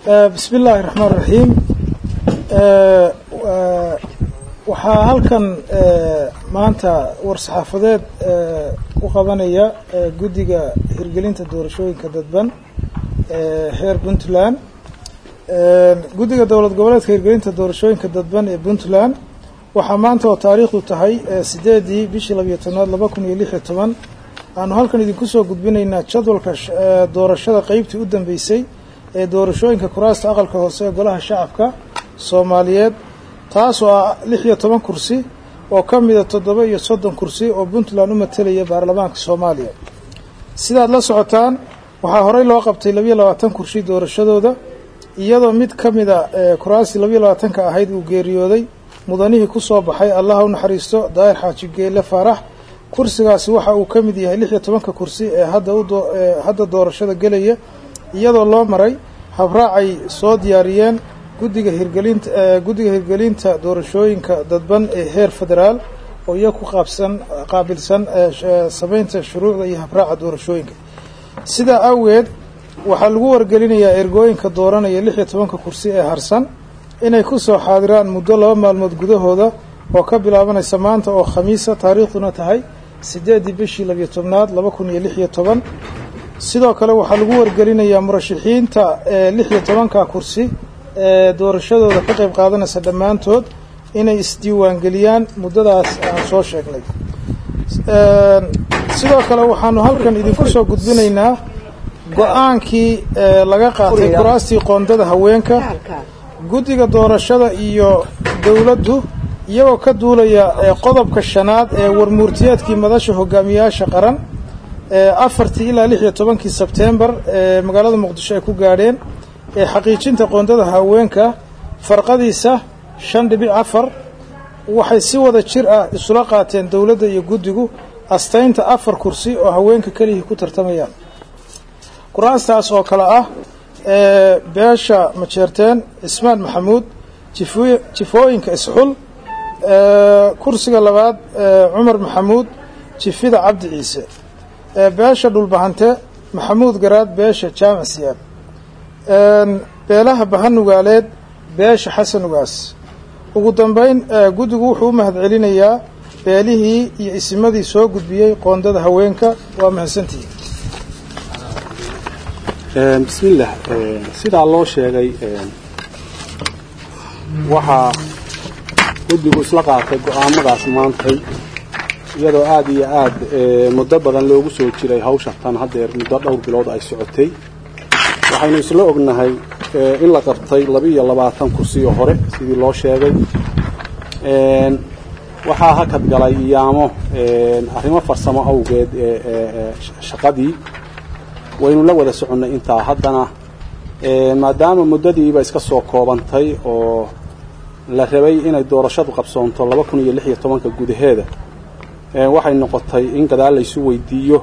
bismi illaahi raxmaan raxiim waxaa halkan maanta war-saxaafadeed ku qabanaya guddiga hirgelinta doorashooyinka dadban heer puntland guddiga dowlad goboleedka hirgelinta doorashooyinka dadban ee puntland waxaa maanta oo taariikhdu tahay sideedii bishii labiyo tobnaad laba kun iyo lix iyo toban aanu halkan idinku soo gudbinaynaa jadwalka doorashada qeybtii u dambeysay ee doorashooyinka kuraasta aqalka hoose ee golaha shacabka soomaaliyeed taasoo ah lix iyo toban kursi oo ka mida toddoba iyo soddon kursi oo puntland u matelaya baarlamaanka soomaaliya sidaad la socotaan waxaa horey loo qabtay labiyo labaatan kursi doorashadooda iyadoo mid ka mida kuraastii labiyo labaatanka ahayd uu geeriyooday mudanihii ku soo baxay allah u naxariisto daahir xaaji geele faarax kursigaasi waxa uu ka mid yahay lix iyo tobanka kursi ee hadda hadda doorashada gelaya iyadoo loo maray habraacay soo diyaariyeen guddiga hirgelinta guddiga hirgelinta doorashooyinka dadban ee heer federaal oo iya ku qaabsan qaabilsan samaynta shuruucda iyo habraaca doorashooyinka sidaa awgeed waxaa lagu wargelinayaa ergooyinka dooranaya lix iyo tobanka kursi ee harsan inay ku soo xaadiraan muddo laba maalmood gudahooda oo ka bilaabanaysa maanta oo khamiisa taariikhduna tahay sideeddii bishii labiyo tobnaad laba kun iyo lix iyo toban sidoo kale waxaa lagu wargelinayaa murashaxiinta lix iyo tobanka kursi ee doorashadooda ka qayb qaadanaysa dhammaantood inay isdiiwaangeliyaan muddadaas aan soo sheegnay sidoo kale waxaanu halkan idinku soo gudbinaynaa go-aankii laga qaatay kuraastii qoondada haweenka guddiga doorashada iyo dowladdu iyagoo ka duulaya qodobka shanaad ee warmuurtiyeedkii madasha hogaamiyayaasha qaran afartii ilaa lix iyo tobankii sebtembar ee magaalada muqdisho ay ku gaadheen ee xaqiijinta qoondada haweenka farqadiisa shan dhibic afar waxay si wada jir ah isula qaateen dowladda iyo guddigu astaynta afar kursi oo haweenka kelihii ku tartamayaan kuraastaas oo kale ah beesha majeerteen cismaan maxamuud jifooyinka isxul kursiga labaad cumar maxamuud jifida cabdi ciise beesha dhulbahante maxamuud garaad beesha jaamac siyaab beelaha bahanugaaleed beesha xasan ugaas ugu dambeyn guddigu wuxuu u mahadcelinayaa beelihii iyo isimadii soo gudbiyey qoondada haweenka waa mahadsantihiin bismillaah sidaa loo sheegay waxaa guddigu isla qaatay go-aamadaas maantay iyadoo aada iyo aada muddo badan loogu soo jiray hawsha tan haddeer muddo dhowr bilood ay socotay waxaynu isla ognahay in la qabtay laba-iyo labaatan kursi oo hore sidii loo sheegay waxaa hakad galay iyaamo arrimo farsamo awgeed shaqadii waynu la wada soconnay intaa haddana maadaama muddadiiba iska soo koobantay oo la rabay inay doorashadu qabsoonto laba kun iyo lix iyo tobanka gudaheeda waxay noqotay in gadaal laysu weydiiyo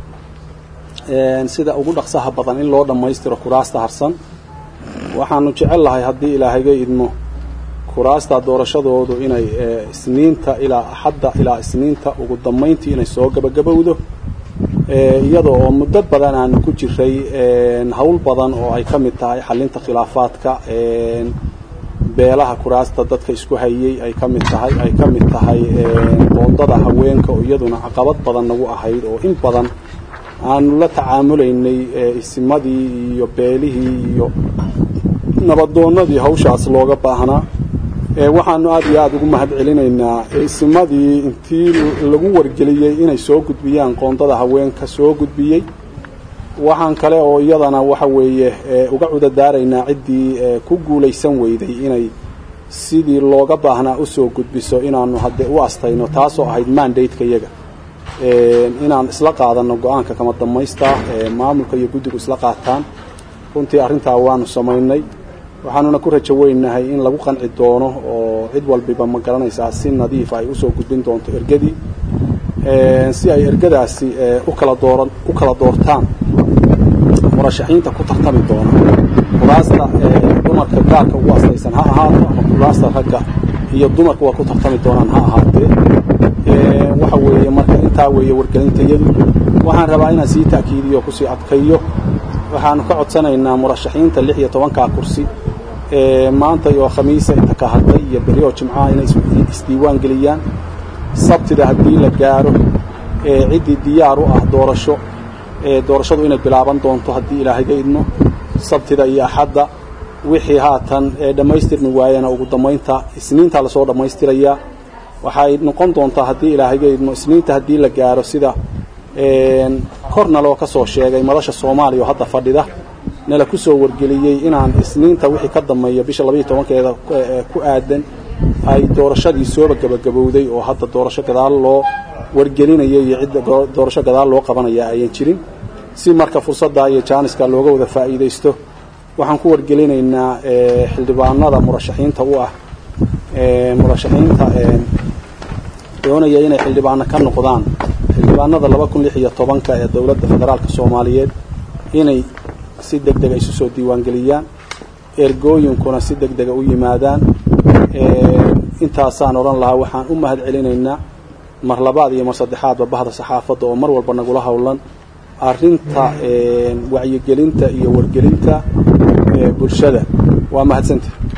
sida ugu dhaqsaha badan in loo dhammaystiro kuraasta harsan waxaanu jecel lahay haddii ilaahayga idmo kuraasta doorashadoodu inay isniinta ilaa axadda ilaa isniinta ugu dambayntii inay soo gabagabowdo iyadoo oo muddo badan aanu ku jiray hawl badan oo ay ka mid tahay xalinta khilaafaadka beelaha kuraasta dadka isku hayey ay ka mid tahay ay ka mid tahay qoondada haweenka oo iyaduna caqabad badan nagu ahayd oo in badan aanu la tacaamulaynay isimadii iyo beelihii iyo nabadoonnadii hawshaas looga baahnaa waxaanu aada iyo aada ugu mahad celinaynaa isimadii intii lagu wargeliyey inay soo gudbiyaan qoondada haweenka soo gudbiyey waxaan kale oo iyadana waxa weeye uga cudadaaraynaa ciddii ku guulaysan weyday inay sidii looga baahnaa usoo gudbiso inaanu hadde u astayno taasoo ahayd mandate-ka iyaga inaan isla qaadano go-aanka kama damaysta maamulka iyo guddigu isla qaataan runtii arrintaa waanu samaynay waxaanuna ku rajo weynahay in lagu qanci doono oo cid walbiba ma garanaysaa si nadiif ay usoo gudbin doonto ergadii si ay ergadaasi ukala dooran u kala doortaan murashaxiinta ku tartami doona kuraasta dumarka gaarka ugu aslaysan ha ahaato ama kuraasta ragga iyo dumarka waa ku tartami doonaan ha ahaatee waxa weeye marka intaa weeye wargelintayadu waxaan rabaa inaan sii ta'kiidiyo kusii adkayo waxaanu ka codsanaynaa murashaxiinta lix iyo tobankaa kursi ee maanta oo khamiisa inta ka hadlay iyo berri oo jimcaha inay isdiiwaan geliyaan sabtida haddii la gaaro ee ciddii diyaar u ah doorasho ee doorashadu inay bilaaban doonto haddii ilaahayga idmo sabtida iyo axadda wixii haatan ee dhammaystirmi waayana ugu dambaynta isniintaa lasoo dhammaystirayaa waxay noqon doontaa haddii ilaahayga idmo isniinta haddii la gaaro sida korna loo ka soo sheegay madasha soomaaliya oo hadda fadhida nala ku soo wargeliyey inaan isniinta wixii ka dambeeya bisha labaiyo tobankeeda ku aadan ay doorashadii sooba gabagabowday oo hadda doorasho gadaal loo wargelinaya iyo cidda doorasho gadaal loo qabanaya ayan jirin si marka fursadda iyo jaaniska looga wada faa'iidaysto waxaan ku wargelinaynaa xildhibaanada murashaxiinta u ah murashaxiinta doonaya inay xildhibaano ka noqdaan xildhibaanada laba kun lix iyo tobanka ee dowladda federaalka soomaaliyeed inay si deg dega isu soo diiwaangeliyaan ergooyinkuna si deg dega u yimaadaan intaasaan odhan lahaa waxaan u mahad celinaynaa mar labaad iyo mar saddexaadba bahda saxaafadda oo mar walba nagula howlan arrinta wacyigelinta iyo wargelinta bulshada waa mahadsantii